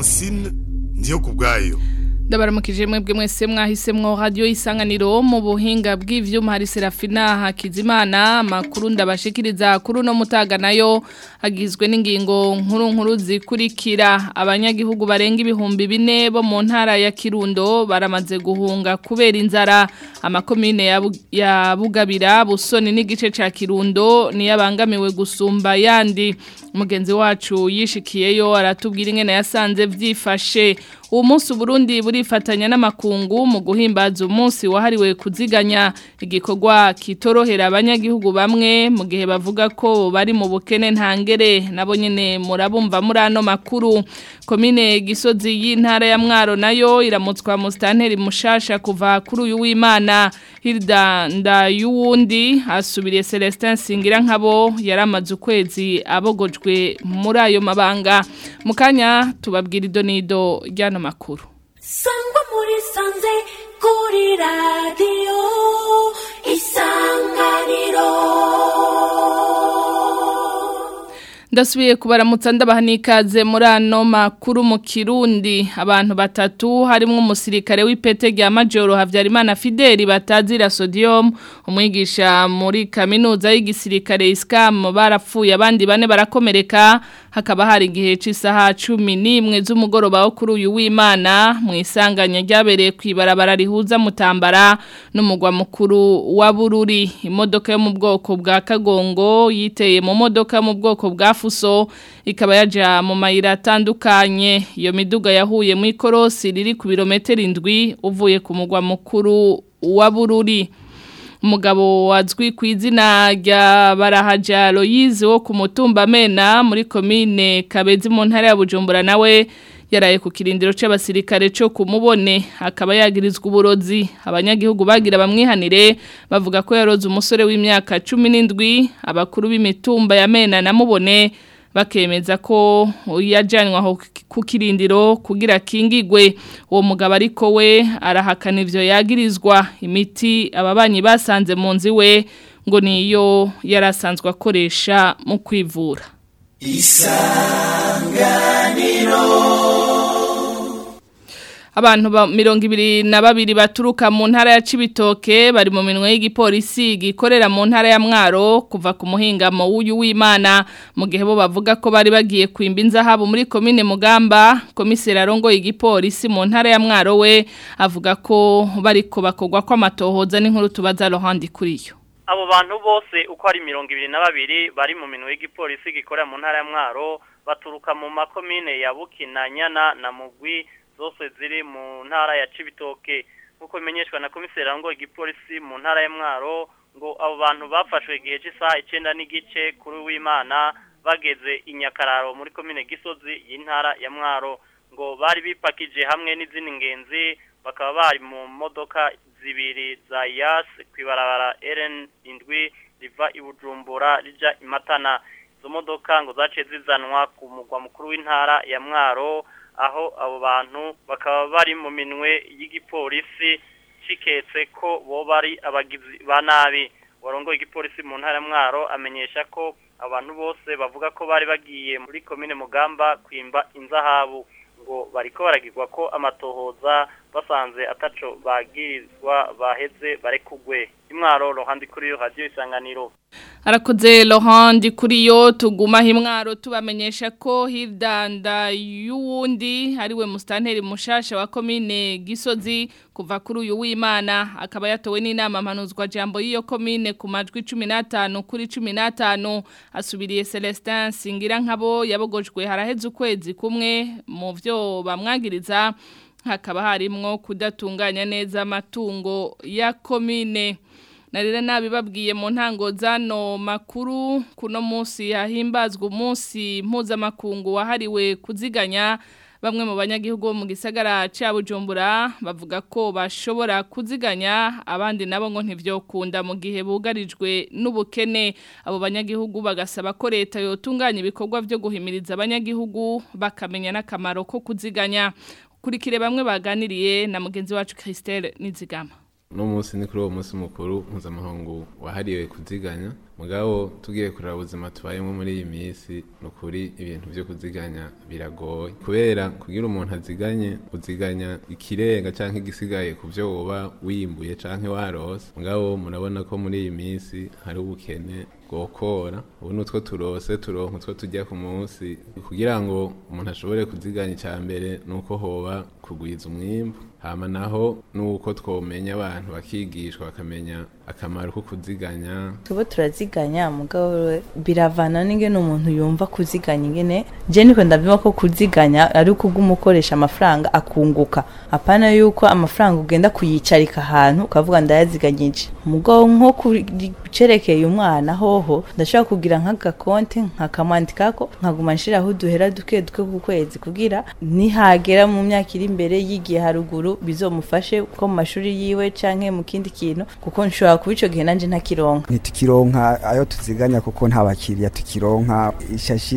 francine ndiyo ku bwayo ndabaramukije mwebwe mwese mwahisemwo radio isanganiro mu buhinga bw'ivyuma hari Serafina Hakizimana makuru ndabashikiriza kuri no mutaga nayo agizwe n'ingingo nkuru nkuru zikurikira abanyagihugu barenga ibihumbi bine bo mu ntara ya Kirundo baramaze guhunga kubera inzara amakomine ya, Bu- ya Bugabira Busoni n'igice ca Kirundo niyabangamiwe gusumba yandi mugenzi wacu yishikiyeyo aratubwira ingene yasanze vyifashe uwo munsi Burundi burifatanya n'amakungu mu guhimbaza umunsi wahariwe kuziganya igikorwa kitorohera abanyagihugu bamwe mu gihe bavuga ko bari mu bukene ntangere nabo nyene murabumva muri ano makuru komine gisozi y'intara ya mwaro nayo iramutswa mu stanteri mushasha kuva kuri uyu w'Imana Hilda Ndayuwundi asubiriye Celestin Singira nkabo yaramaze ukwezi abogojwe muri ayo mabanga mukanya tubabwira idonido ryano makuru sangwa muri sanze kuri radiyo isanganiro Ndasubiye kubaramutsa ndabaha n'ikaze muri ano makuru mu Kirundi abantu batatu harimo umusirikare w'ipete rya Majoro Havyarimana Fideli batazira sodium umwigisha muri kaminuza y'igisirikare ISCAM barapfuye abandi bane barakomereka hakaba hari igihe c'isaha 11 z'umugoroba wo kuri uyu w'Imana mu isanganya ryabereye kwibarabara rihuza mutambara n'umugwa mukuru wa Bururi imodoka yo mu bwoko bwa Kagongo yiteye mu modoka yo mu bwoko bwa Fuso ikaba yaja mu mayira atandukanye iyo miduga yahuye mu ikorosi riri ku birometero indwi uvuye ku mugwa mukuru wa Bururi umugabo wazwi ku izina rya barahaja Loyize wo ku mutumba mena muri komine Kabezi mu ntara ya Bujumbura nawe yaraye ku kirindiro c'abasirikare cyo kumubone akaba yagirizwa uburozi abanyagihugu bagira bamwihanire bavuga ko yaroze umusore w'imyaka 17 abakuru b'imitumba ya mena namubone bakemeza ko yajyanwa aho ku kirindiro kugira kingigwe uwo mugabo ariko we arahakana ivyo yagirizwa imiti ababanyi basanze mu nzi we ngo niyo yarasanzwe akoresha mu kwivura Abantu ba mirongo ibiri na babiri baturuka mu ntara ya Cibitoke bari mu minwe y'igipolisi gikorera mu ntara ya Mwaro kuva ku muhingamo w'uyu w'Imana mu gihe bo bavuga ko bari bagiye kwimba inzahabu muri komine Mugamba komiseri arongo igipolisi mu ntara ya Mwaro we avuga ko bariko bakogwa ko amatohoza n'inkuru tubaza Laurent kuriyo abo bantu bose uko ari mirongo ibiri na babiri bari mu minwe y'igipolisi gikorera mu ntara ya Mwaro baturuka mu makomine ya Bukina Nyana na Mugwi zose ziri mu ntara ya Cibitoke nkuko bimenyeshwa na komiseri ngo igipolisi mu ntara ya Mwaro ngo abo bantu bafashwe igihe cy'isaha icyenda n'igice kuri w'Imana bageze inyakararo muri komine Gisozi y'intara ya Mwaro ngo bari bipakije hamwe n'izindi ngenzi bakaba bari mu modoka zibiri za Yas kwibarabara RN indwi riva i Bujumbura rija imatana izo modoka ngo zace zizanwa ku mugwa mukuru w'intara ya Mwaro aho abo bantu bakaba bari mu minwe y'igipolisi ciketse ko bo bari abagizi ba nabi warongoye igipolisi mu ntara mwaro amenyesha ko abantu bose bavuga ko bari bagiye muri komine mugamba kwimba inzahabu ngo bariko baragirwa ko amatohoza basanze ataco bagirizwa baheze barekugwe imwaro rohandi kuri yo radio isanganiro Arakoze Laurent kuri yo tuguma himwaro tubamenyesha ko Hildanda y'uwundi ariwe mustanteri mushasha wa komine Gisozi kuva kuri uyu w'Imana akaba yatowe n'inama mpanuzwa jambo y'iyo komine ku majwi 15 kuri 15 asubiriye Celestin Singira nkabo yabogojwe haraheze ukwezi kumwe mu vyo bamwagiriza hakaba harimwo kudatunganya neza amatungo ya komine narire nabibabwiye mu ntango zano makuru kuno munsi hahimbazwa umunsi mpuzamakungu wahariwe kuziganya bamwe mu banyagihugu bo mu gisagara cya bujumbura bavuga ko bashobora kuziganya abandi nabo ngo ntibyokunda mu gihe bugarijwe n'ubukene abo banyagihugu bagasaba ko leta yotunganya ibikorwa byo guhimiriza abanyagihugu bakamenya n'akamaro ko kuziganya kurikire bamwe baganiriye na mugenzi wacu Christelle Nizigama uno munsi ni kuri uwo munsi mukuru mpuzamahanga wahariwe kuziganya mugabo tugiye kureba ubuzima tubayemo muri iyi minsi ni ukuri ibintu byo kuziganya biragoye kubera kugira umuntu aziganye uziganya ikirenga cyangwa igisigaye ku byo woba wimbuye cyangwa warose mugabo murabona ko muri iyi minsi hari ubukene bwokora ubu ni utwo turose turonka utwo tujya ku munsi kugira ngo umuntu ashobore kuziganya icya mbere ni uko hoba kugwiza umwimbu hama naho nuko twomenya abantu bakigishwa bakamenya akamaro ko kuziganya tuba turaziganya mugabo biravana n'ingene umuntu yumva kuziganya ingene je niko ndavyuma ko kuziganya ari ukugumukoresha amafaranga akunguka apana yuko amafaranga ugenda kuyicarika ahantu ukavuga ndayaziganyije mugabo nko kucerekeye umwana hoho ndashobora kugira nk'agakonte nkakamwandikako nkaguma nshiraho uduhera duke duke ku kwezi kugira nihagera mu myaka iri imbere yigiye haruguru bizomufashe ko mu mashuri yiwe canke mu kindi kintu kuko nshobora kuba ico gihe nanje ntakironka ntitukironka ayo tuziganya kuko nta bakiriya tukironka ishashi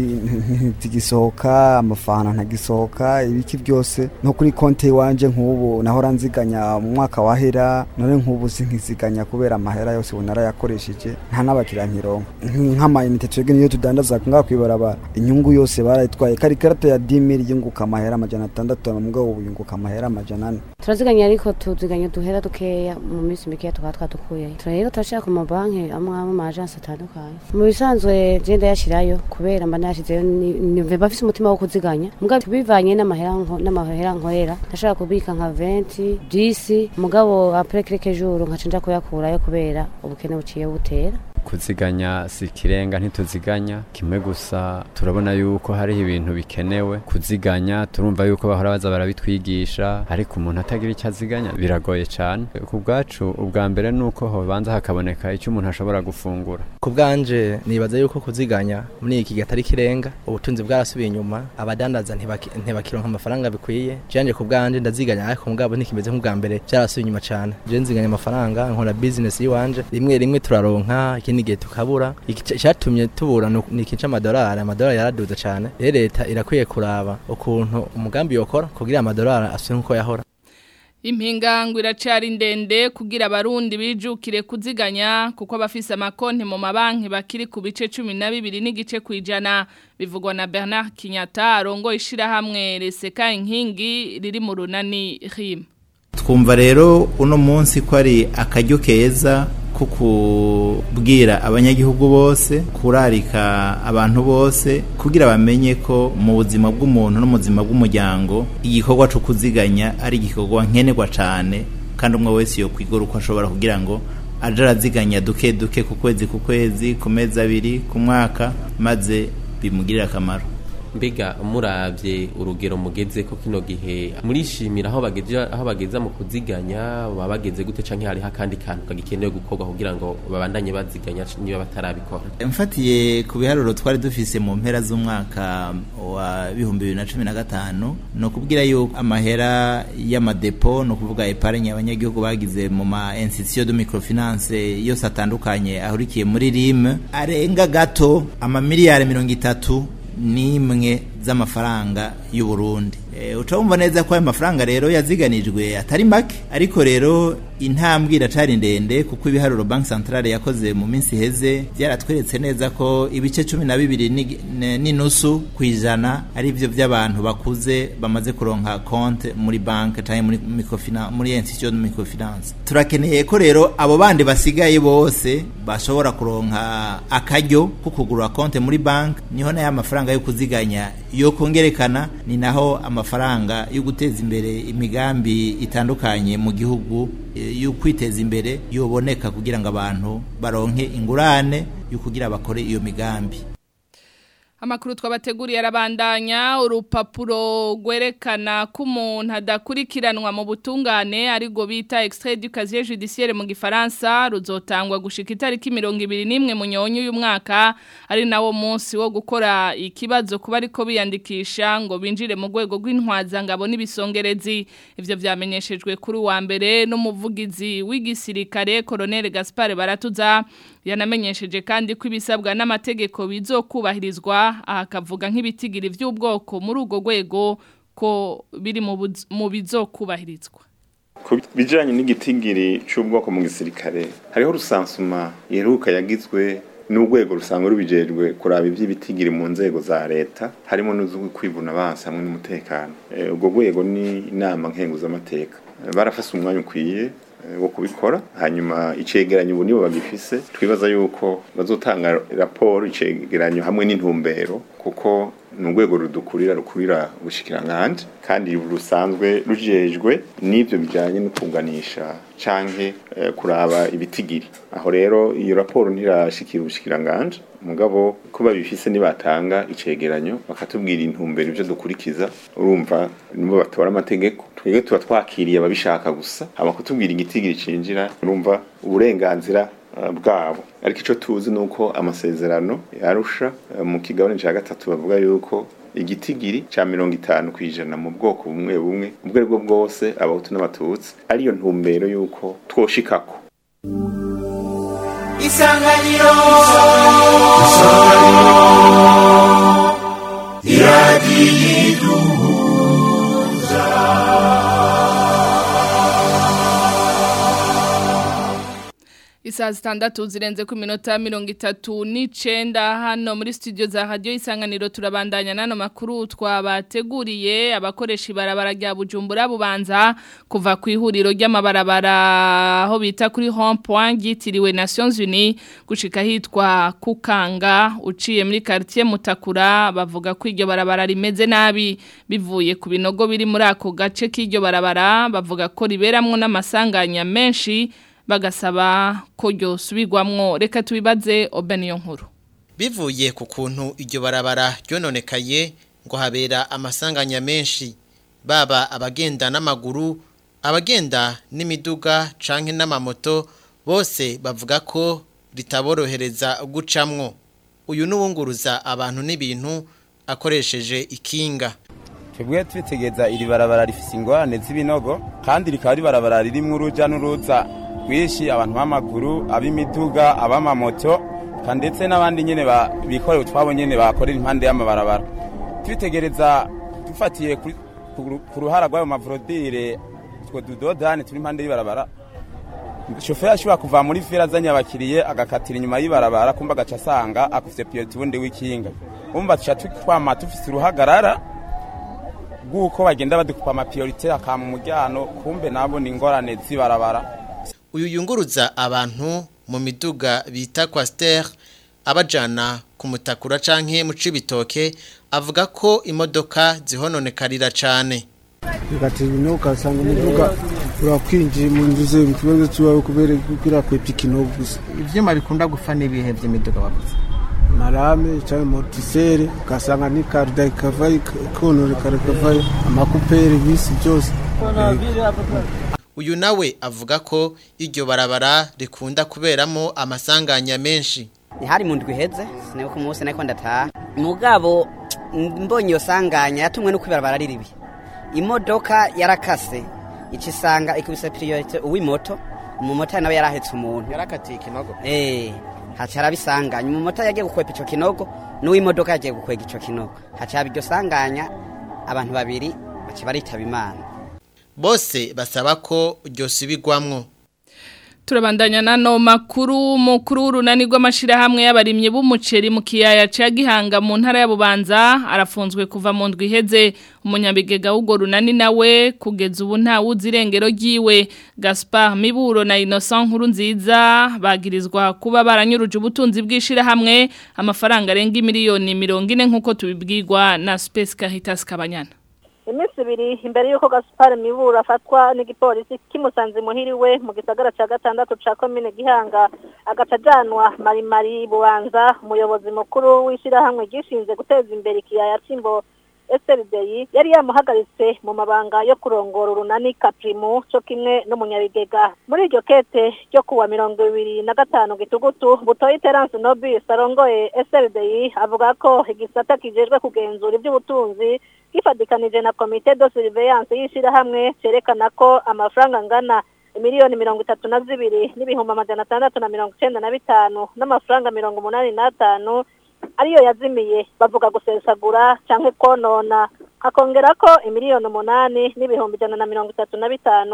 ntigisohoka amafana ntagisohoka ibiki byose no kuri konti iwanje nk'ubu nahora nziganya mu mwaka wahera none nk'ubu sinkiziganya kubera amahera yose ubu narayakoresheje nta n'abakiriya nkironka nk'amayinite twebwe niyo tudandaza ngaha kwibarabara inyungu yose barayitwaye kari karata ya dimiri yunguka amahera amajana atandatu mugabo ubu yunguka amahera amajana ane turaziganya ariko tuziganya duhera dukeya mu minsi mikeya tukaba twatukuyeyo rero turashaka ku mabanki amwe amwe mu ajansi atandukanye mu bisanzwe je ndayashirayo kubera mba nayashizeyo mba afise umutima wo kuziganya mugabo bivanye n'amahera nko- n'amahera nkorera ndashaka kubika nka 20 10 mugabo après quelques jours nkaca nja kuyakurayo kubera ubukene buciye butera kuziganya si ikirenga ntituziganya kimwe gusa turabona yuko hariho ibintu bikenewe kuziganya turumva yuko bahora baza barabitwigisha ariko umuntu atagira icyo aziganya biragoye cyane ku bwacu ubwa mbere ni uko hobanza hakaboneka icyo umuntu ashobora gufungura ku bwanje nibaza yuko kuziganya muri iki gihe atari kirenga ubutunzi bwarasubiye inyuma abadandaza ntibaki- ntibakironka amafaranga bikwiye janje ku bwanje ndaziganya ariko mugabo ntikimeze nk'ubwa mbere byarasubiye inyuma cyane je nziganya amafaranga nkora business yiwanje rimwe rimwe turaronka ikindi gihe tukabura Iki- icyatumye tubura ni uku- ni iki c'amadolari amadolari yaraduze cyane rero leta irakwiye kuraba ukuntu umugambi yokora kugira amadolari asubire nk'uko yahora Impingango iracari ndende kugira abarundi bijukire kuziganya kuko abafise amakonti mu mabanki bakiri ku bice 12 n'igice kwijana bivugwa na Bernard Kinyata arongo ishirahamwe Reseka inkingi riri mu runani RIM. twumva rero uno munsi ko ari akaryo keza ko kubwira abanyagihugu bose kurarika abantu bose kugira bamenye ko mu buzima bw'umuntu no mu buzima bw'umuryango igikorwa cyo kuziganya ari igikorwa nkenerwa cyane kandi umwe wese yo kwigora uko ashobora kugira ngo aje araziganya duke duke ku kwezi ku kwezi ku mezi abiri ku mwaka maze bimugirire akamaro mbega murabye urugero mugeze ko kino gihe murishimira aho bageze aho bageza mu kuziganya baba bageze gute canke hariho akandi kantu kagikenewe gukorwa kugira ngo babandanye baziganya niba batarabikora mfatiye ku biharuro twari dufise mu mpera z'umwaka wa bihumbi bibiri na cumi na gatanu ni ukubwira yuko amahera y'amadepo ni ukuvuga epargne abanyagihugu bagize mu ma institution de microfinance yose atandukanye ahurikiye muri rime arenga gato amamiliyari mirongo itatu n'imwe z'amafaranga y'u Burundi e, uca wumva neza ko ayo mafaranga rero yaziganijwe atari make ariko rero intambwe iracari ndende kuko ibiharuro banki centrale yakoze mu minsi iheze byaratweretse neza ko ibice cumi na bibiri ni- ne- n'inusu ku ijana ari byo by'abantu bakuze bamaze kuronka konte muri banki cyangwa muri microfinance muri institution de microfinance turakeneye ko rero abo bandi basigaye bose bashobora kuronka akaryo ko kugura konte muri banki niho nayo amafaranga yo kuziganya yo kongerekana ni naho amafaranga yo guteza imbere imigambi itandukanye mu gihugu eh, yo kwiteza imbere yoboneka kugira ngo abantu baronke ingurane yo kugira bakore iyo migambi Amakuru twabateguriye arabandanya urupapuro rwerekana ko umuntu adakurikiranwa mu butungane ariko bita extrait du casier judiciaire mu gifaransa ruzotangwa gushika itariki 21 mu nyonyo uyu mwaka ari nawo munsi wo gukora ikibazo kuba ariko biyandikisha ngo binjire mu rwego rw'intwaza ngabo n'ibisongerezi ivyo vyamenyeshejwe kuri wa mbere n'umuvugizi w'igisirikare Colonel Gaspard Baratuza yanamenyesheje kandi ko ibisabwa n'amategeko bizokubahirizwa akavuga nk'ibitigiri by'ubwoko muri urwo rwego ko biri mu buz- mu bizokubahirizwa ku bijanye n'igitigiri c'ubwoko mu gisirikare hariho rusansuma iheruka yagizwe n'urwego rusanzwe rubijejwe kuraba ivy'ibitigiri mu nzego za leta harimo n'uzo kwivuna abansi hamwe n'umutekano Eh, ubwo rwego ni inama nkenguzamateka Eh, barafase umwanya ukwiye eh, wo kubikora hanyuma icegeranyo ubu nibo bagifise twibaza yuko bazotanga raporo icegeranyo hamwe n'intumbero kuko ni urwego rudukurira rukurira ubushikiranganje kandi rusanzwe rujejwe n'ivyo bijanye no kunganisha canke eh, kuraba ibitigiri aho rero iyo raporo ntirashikira ubushikiranganje mugabo ko babifise nibatanga icegeranyo bakatubwira intumbero ivyo dukurikiza urumva nibo batora amategeko twebwe tuba twakiriye ababishaka gusa hama kutubwira igitigiri cinjira urumva uburenganzira eh, bwabo ariko ico tuzi nuko amasezerano yarusha eh, mu kigabane ca gatatu bavuga yuko igitigiri ca mirongo itanu kw'ijana mu bwoko bumwe bumwe ubwo aribwo bwose abahutu n'abatutsi ariyo ntumbero yuko twoshikako isanganiro Isaa zitandatu zirenze ku minota mirongo itatu n'icenda hano muri studio za radio isanganiro turabandanya nano makuru twabateguriye abakoresha ibarabara rya Bujumbura bubanza kuva ku ihuriro ry'amabarabara aho bita kuri Home Point ryitiriwe Nations Unies gushika hitwa Kukanga uciye muri quartier Mutakura bavuga ko iryo barabara rimeze nabi bivuye ku binogo biri muri ako gace k'iryo barabara bavuga ko riberamwo n'amasanganya menshi bagasaba ko ryosubirwamwo reka tubibaze Obeniyo nkuru bivuye ku kuntu iryo barabara ryononekaye ngo habera amasanganya menshi baba abagenda n'amaguru abagenda n'imiduga canke n'amamoto bose bavuga ko ritaborohereza gucamwo uyu n'uwunguruza abantu n'ibintu akoresheje ikinga twebwe twitegeza iri barabara rifise ingorane z'ibinogo kandi rikaba ari barabara ririmwo uruja n'uruza rwinshi abantu b'amaguru ab'imiduga ab'amamoto kandi ndetse n'abandi nyene ba- bikorera utwabo nyene bakorera impande y'amabarabara twitegereza dufatiye kuri- ku ru- ku ruhara rw'ayo mavorodire utwo dudodani turi impande y'ibarabara shoferi ashobora kuva muri fera azanye abakiriye agakatira inyuma y'ibarabara kumva agaca asanga akufise piyoti wundi w'ikinga umva tuca twama tufise uruhagarara bw'uko bagenda badukupa amapiyorite akama umujyano kumbe nabo ni ingorane z'ibarabara uyu yunguruza abantu mu miduga bita kwasiteri abajana ku mutakura canke mu cibitoke avuga ko imodoka zihononekarira cane bigatera ibinogo ugasanga umuduga urakwinjiye mu nzu ze mu kibazo cy'iwawe kubera kugira kwepfa ikinogo gusa ivyuma bikunda gupfa n'ibihe vy'imiduga bavuze marame cyangwa motisere ugasanga n'ikarida ikavayo ikononekara ikavayo amakuperi bisi byose uyu nawe avuga ko iryo barabara rikunda kuberamo amasanganya menshi ni hari mu ndwi iheze sinibuka umunsi nako ndataha mugabo mbonye iyo sanganya yatumwe no kwibarabara riribi imodoka yarakase ica isanga ikubise priorite uw'imoto umumotari nawe yarahetse umuntu yarakatiye ikinogo eh haca arabisanganya umumotari yagiye gukwepa ico kinogo n'uw'imodoka yagiye gukwega ico kinogo haca haba iryo sanganya abantu babiri baca baritaba imana bose basaba ko ryosubirwamwo Turabandanya nano makuru mukuru w'urunani rw'amashirahamwe y'abarimyi b'umuceri mu kiyaya ca Gihanga mu ntara ya Bubanza arafunzwe kuva mu ndwi iheze umunyabigega w'ugo runani nawe kugeza ubu nta wuzi irengero ryiwe Gaspar Miburo na Innocent Nkuru nziza bagirizwa kuba baranyuruje ubutunzi bw'ishirahamwe amafaranga arenga miliyoni 40 nkuko tubibwirwa na Space Caritas Kabanyana iminsi ibiri imbere y'uko gaspar mibura afatwa n'igipolisi kimusanze muhiriwe mu gisagara cya gatandatu cya komine gihanga agaca ajyanwa marimari bubanza umuyobozi mukuru w'ishyirahamwe ryishinze guteza imbere ikiyaya cy'imbo SLDI yari yamuhagaritse mu mabanga yo kurongora urunani kaprimu cyo kimwe n'umunyabigega muri iryo kete ryo kuwa mirongo ibiri na gatanu gitugutu butoyi terence nobis arongoye SLDI avuga ko igisata kijejwe kugenzura iby'ubutunzi gifadikanije na komite de surveillance y'ishyirahamwe cyerekana ko amafaranga angana miliyoni mirongo itatu na zibiri n'ibihumbi amajana atandatu na mirongo icyenda na bitanu n'amafaranga mirongo umunani n'atanu ariyo yazimiye bavuga gusesagura cyangwa konona hakongera ko imiliyoni umunani n'ibihumbi ijana na mirongo itatu na bitanu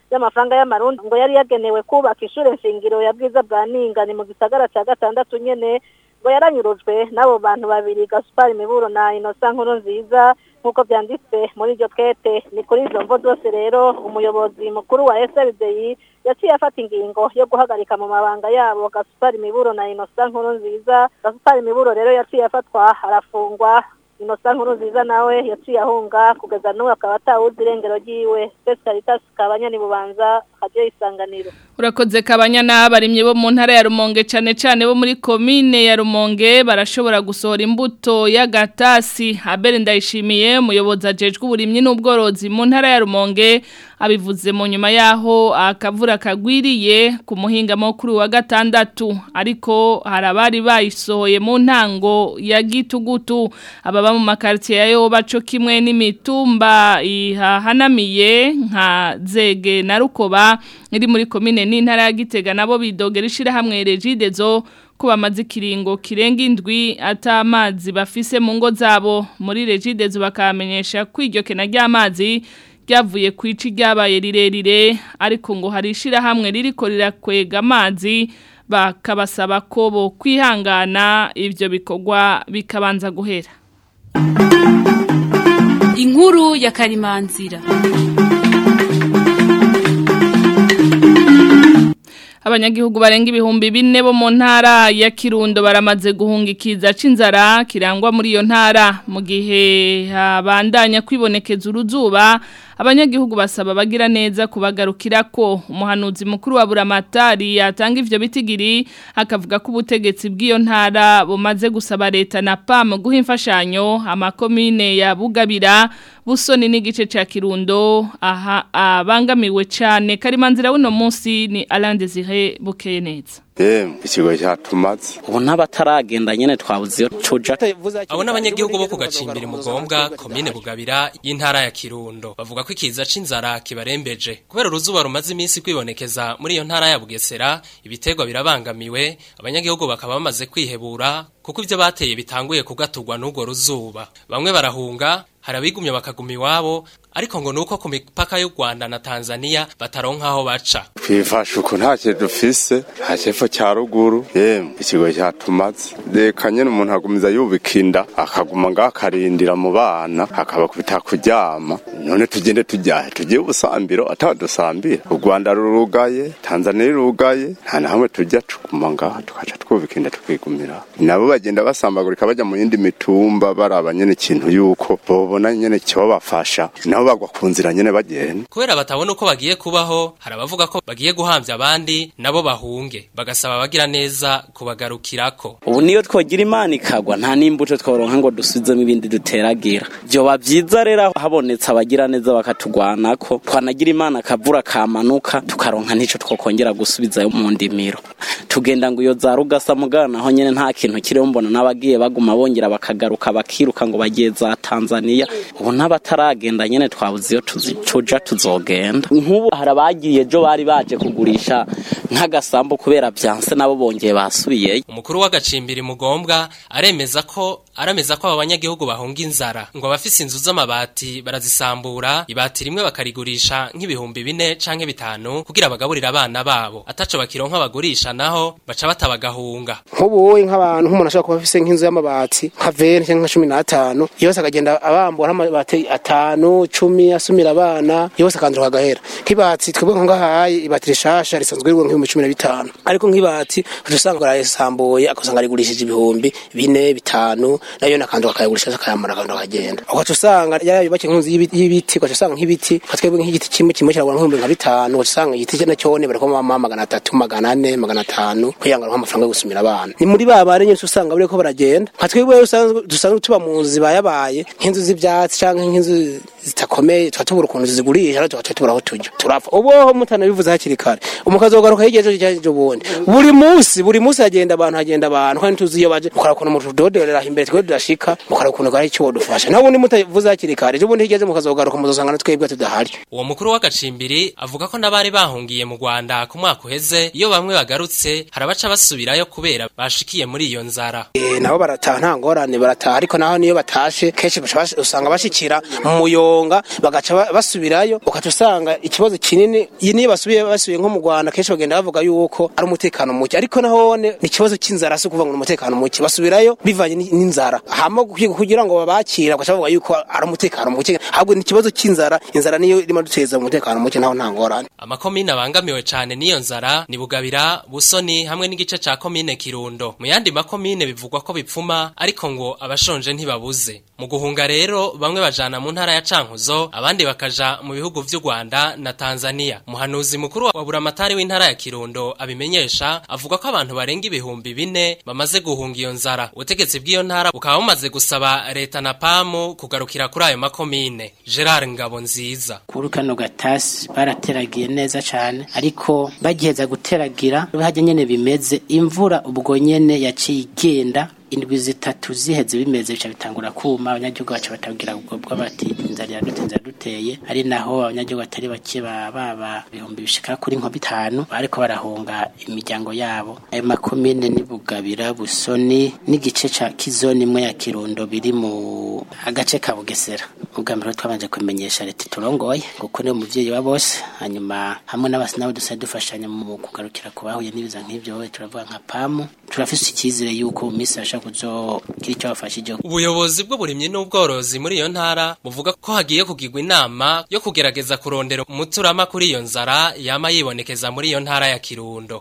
y'amafaranga y'amarundi ngo yari yagenewe kubaka ishure nshingiro ya bwiza bwa ninga ni mu gisagara ca gatandatu nyene ngo yaranyurujwe n'abo bantu babiri Gaspar Miburo na Innocent Nkuru nziza nk'uko byanditse muri iryo twete ni kuri izo mvo zose rero umuyobozi mukuru wa SLDI yaciye afata ingingo yo guhagarika mu mabanga yabo Gaspar Miburo na Innocent Nkuru nziza Gaspar Miburo rero yaciye afatwa arafungwa Innocent Nkuru nziza nawe yaciye ahunga kugeza n'ubu akaba atawuzi irengero ryiwe Space Caritas kabanyani bubanza radio isanganiro Urakoze kabanya n'abarimye bo mu ntara ya Rumonge cyane cyane bo muri commune ya Rumonge barashobora gusohora imbuto y'agatasi Abel ndayishimiye umuyobozi ajejwe uburimyi n'ubworozi mu ntara ya Rumonge abivuze mu nyuma yaho akavura kagwiriye ku muhinga mukuru wa gatandatu ariko harabari bayisohoye mu ntango ya gitugutu ababa mu makartier yayo baco kimwe n'imitumba ihahanamiye nka zege na rukoba iri muri komine n'intara ya Gitega nabo bidogera ishirahamwe Regidezo ko bamaze ikiringo kirenga indwi atamazi bafise mu ngo zabo muri Regidezo bakamenyesha ko iryo kena ry'amazi ryavuye ku ici ryabaye rirerire ariko ngo hari ishirahamwe ririko rirakwega amazi bakabasaba ko bo kwihangana ivyo bikorwa bikabanza guhera inkuru ya karimanzira abanyagihugu barenga ibihumbi bine bo mu ntara ya Kirundo baramaze guhunga ikiza c'inzara kirangwa muri iyo ntara mu gihe habandanya kwibonekeza uruzuba abanyagihugu basaba bagira neza kubagarukira ko umuhanuzi mukuru wa buramatari yatanga ivyo bitigiri akavuga ko ubutegetsi bw'iyo ntara bumaze gusaba leta na PAM guha imfashanyo amakomine ya Bugabira busoni n'igice ca Kirundo aha abangamiwe cyane karimanzira w'uno munsi ni Alain Désiré Bukeneza Eh, ikigo cyatumaze. ubu n'abataragenda nyene twabuze iyo tuja abo n'abanyagihugu bo ku gacimbiri mugombwa komine bugabira y'intara ya kirundo bavuga ko ikiza c'inzara kibarembeje kubera uruzuba rumaze iminsi kwibonekeza muri iyo ntara ya bugesera ibiterwa birabangamiwe abanyagihugu bakaba bamaze kwihebura kuko ivyo bateye bitanguye kugaturwa n'urwo ruzuba bamwe barahunga hari abigumye bakaguma iwabo ariko ngo nuko ku mipaka y'u Rwanda na Tanzania bataronka aho baca Twifashe uko nta kintu dufise, nta cyepfo cya ruguru, yemwe ikigo cyatumaze. Reka nyene umuntu agumiza yubika inda, akaguma ngaho akarindira mu bana, akabakubita kuryama. None tugende tujyahe, tugiye ubusambiro atadusambira. U Rwanda rurugaye, Tanzania rurugaye, nta na hamwe tujya tuguma ngaho, tukaca twubika inda tukigumira. Nabo bagenda basambagurika bajya mu yindi mitumba baraba nyene ikintu yuko bobona nyene cyo bafasha. Nabo bagwa ku nzira nyene bagenda. kubera batabona uko bagiye kubaho hari abavuga ko bagiye guhamvya abandi nabo bahunge bagasaba abagira neza kubagarukirako ubu niyo twogira imana ikagwa nta n'imbuto tworonka ngo dusubizemo ibindi duteragira vyoba vyiza rero habonetse abagira neza bakatugwanako twanagira imana akavura kamanuka tukaronka n'ico twokongera gusubizayo mu ndimiro tugenda ngo iyo za rugasa mugana naho nyene nta kintu kiriho mbona n'abagiye baguma bongera bakagaruka bakiruka ngo bagiye za tanzaniya ubu n'abataragenda nyene twabuze iyo tuzi- tuja tuzogenda nk'ubu hari abagiye ejo bari baje kugurisha nk'agasambu kubera vyanse nabo bongeye basubiyeyo umukuru w'agacimbiri mugombwa aremeza ko arameza ko aba banyagihugu bahunga inzara ngo abafise inzu z'amabati barazisambura ibati rimwe bakarigurisha nk'ibihumbi bine canke bitanu kugira bagaburire abana babo ataco bakironka bagurisha naho baca batabagahunga nk'ubu wowe nk'abantu nk'umuntu ashobora kuba afise nk'inzu y'amabati nka veni cyangwa nka cumi n'atanu yose akagenda abambura nk'amabati atanu cumi asumira abana yose akandura akagahera nk'ibati twebwe nko ngahaye ibati rishasha risanzwe rigura nk'ibihumbi cumi na bitanu ariko nk'ibati uca usanga barayisambuye akasanga rigurishije ibihumbi bine bitanu nayo nakandura akayagurisha akayamara akandura akagenda ugaca usanga yarayubakiye nk'inzu y'ibiti- y'ibiti ugaca usanga nk'ibiti nka twebwe nk'igiti kimwe kimwe kiragura nk'ibihumbi nka bitanu ugaca usanga igiti nacyone bariko mama magana atatu magana ane magana atanu kugira ngo aronke amafaranga yo gusumira abana ni muri ba bari nyinshi usanga bariko baragenda nka twebwe usanzwe dusanzwe tuba mu nzu zibayabaye nk'inzu z'ivyatsi canke nk'inzu zitakomeye tuba tubura ukuntu zigurisha ariko tuba tubura aho tujya turapfa uboho mutanabivuze hakiri kare umukazi wogaruka hirya ejo cyangwa ubundi buri munsi buri munsi hagenda abantu hagenda abantu kandi tuzi iyo baje ukora ukuntu mu tudodorera imbere twe tudashika mukara ukuntu gari cyo dufasha naho ubundi mutavuze hakiri kare ejo bundi higeze mukazogaruka muzosanga na twebwe tudahari uwo mukuru w'agacimbiri avuga ko n'abari bahungiye mu Rwanda ku mwaka uheze iyo bamwe bagarutse harabaca basubirayo kubera bashikiye muri iyo nzara Eh, nabo barataha nta ngorane barataha ariko naho niyo batashe kenshi baca bas- usanga bashikira mu muyonga bagaca ba- basubirayo ukaca usanga ikibazo kinini iyi niyo basubiye basubiye nko mu Rwanda kenshi bagenda bavuga yuko ari umutekano muke ariko nahone ni ikibazo cy'inzara si ukuvuga ngo ni umutekano muke basubirayo bivanye ni- n'inzara hama kugira- kugira ngo babakira bagaca bavuga yuko ari umutekano muke ahubwo ni ikibazo cy'inzara inzara niyo irimo duteza umutekano muke naho nta ngorane amakomine abangamiwe cane n'iyo nzara ni bugabira busoni hamwe n'igice ca komine kirundo mu yandi makomine bivugwa ko bipfuma ariko ngo abashonje ntibabuze mu guhunga rero bamwe bajana mu ntara ya cankuzo abandi bakaja mu bihugu vy'u rwanda na tanzania umuhanuzi mukuru wa buramatari w'intara ya kirundo abimenyesha avuga ko abantu barenga ibihumbi bine bamaze guhunga iyo nzara ubutegetsi bw'iyo ntara bukaba bumaze gusaba leta na pamu kugarukira kuri ayo makomine gerard ngabo nziza kuri kano gatasi barateragiye neza cyane ariko bagiheza guteragira hajya nyene bimeze imvura ubwo nyene yaciye igenda indwi zitatu ziheze bimeze bica bitangura kuma abanyagihugu baca batabwira ubwo bwo bati inzara iradute inzara duteye ari naho abanyagihugu batari bake ba- baba ibihumbi bishika kuri nko bitanu bariko barahunga imiryango yabo ayo makomine ni bugabira busoni n'igice ca kizoni imwe ya kirundo biri mu agace ka bugesera ubwa mbere twabanje kumenyesha leta turongoye kuko niyo muvyeyi wa bose hanyuma hamwe n'abasi nabo dusa dufashanya mu kugarukira ku bahuye n'ibiza nk'ivyo turavuga nka pamu turafise icyizere yuko mu minsi bashaka kuzogira icyo bafashije ubuyobozi bw'uburimyi n'ubworozi muri iyo ntara buvuga ko hagiye kugirwa inama yo kugerageza kurondera umuturama kuri iyo nzara yama yibonekeza muri iyo ntara ya kirundo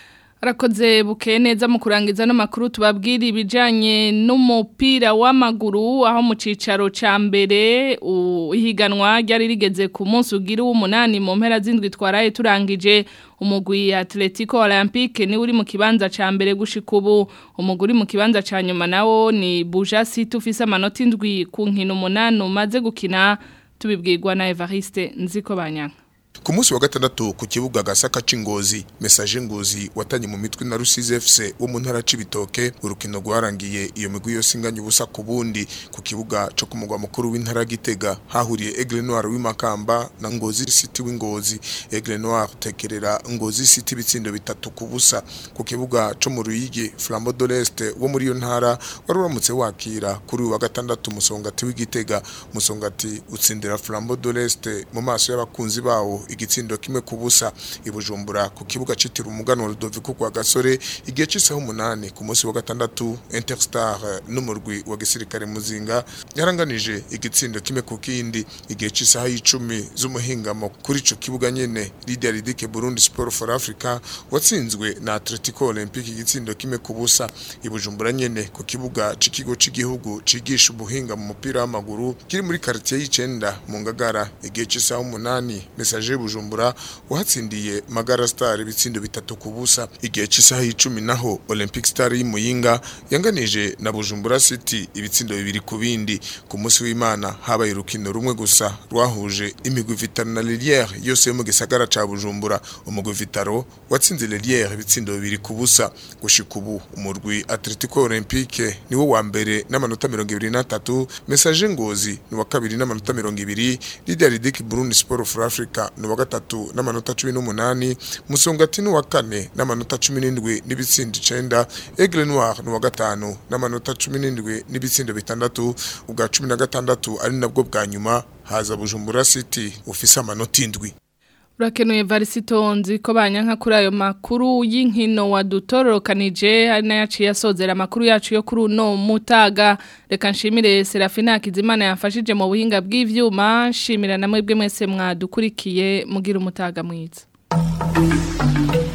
Arakoze bukeye neza mu kurangiza no makuru tubabwira ibijanye n'umupira w'amaguru aho mu cicaro ca mbere u- ihiganwa ryari rigeze ku munsi ugira w'umunani mu mpera z'indwi twaraye turangije umugwi Atletico Olympique ni uri mu kibanza ca mbere gushika ubu umugwi uri mu kibanza ca nyuma nawo ni Buja City ufise amanota indwi ku nkino umunani umaze gukina tubibwirwa na Evariste Nziko Banyanka Ku munsi wa gatandatu ku kibuga gasaka c'ingozi message ngozi watanye mu mitwe na Rusizi FC wo mu ntara c'ibitoke urukino rwarangiye iyo migwi yose inganya ubusa ku bundi ku kibuga co ku mugwa mukuru w'intara Gitega hahuriye Aigle Noir w'imakamba na Ngozi City w'ingozi Aigle Noir tekerera Ngozi City bitsindo bitatu ku busa ku kibuga co mu Ruyigi Flambeau de l'Est wo muri iyo ntara wari uramutse wakira kuri uyu wa gatandatu musongati w'Igitega musongati utsindira Flambeau de l'Est mu maso y'abakunzi bawo igitsindo kimwe ku busa ibujumbura ku kibuga citira umugano Ludovico kwa gasore igihe cisaho umunani ku munsi wa gatandatu Interstar eh, n'umurwi wa gisirikare muzinga yaranganije igitsindo kimwe ku kindi igihe cisaha y'icumi z'umuhingamo kuri ico kibuga nyene Lydia Ridike Burundi Sport for Africa watsinzwe na Atletico Olympique igitsindo kimwe ku busa ibujumbura nyene ku kibuga c'ikigo c'igihugu cigisha ubuhinga mu mupira w'amaguru kiri muri quartier y'icenda mu ngagara igihe cisaha umunani message bujumbura wahatsindiye magara star ibitsindo bitatu ku busa igihe cy'isaha y'icumi naho olympic star y'imuyinga yanganije na bujumbura city ibitsindo bibiri ku bindi ku munsi w'imana habaye urukino rumwe gusa rwahuje imigwi vitaro na liliere yose yo mu gisagara ca bujumbura umugwi vitaro watsinze liliere ibitsindo bibiri ku busa gushika ubu umurwi atletico olympique niwo wa mbere n'amanota mirongo ibiri n'atatu message ngozi ni wa kabiri n'amanota mirongo ibiri lidia ridik burundi sport for africa ni wa gatatu n'amanota cumi n'umunani musongati ni wa kane n'amanota cumi n'indwi n'ibitsindo icenda aigle noir ni wa gatanu n'amanota cumi n'indwi n'ibitsindo bitandatu ubwa cumi na gatandatu ari nabwo bwa nyuma haza bujumbura city ufise amanota indwi Urakenuye varisito nzi ko banyanka kuri ayo makuru y'inkino wadutororokanije hari n'ayaciye asozera amakuru yacu yo kuri uno mutaga reka nshimire Serafina Kizimana yafashije mu buhinga bw'ivyuma nshimira namwe bwe mwese mwadukurikiye mugira umutaga mwiza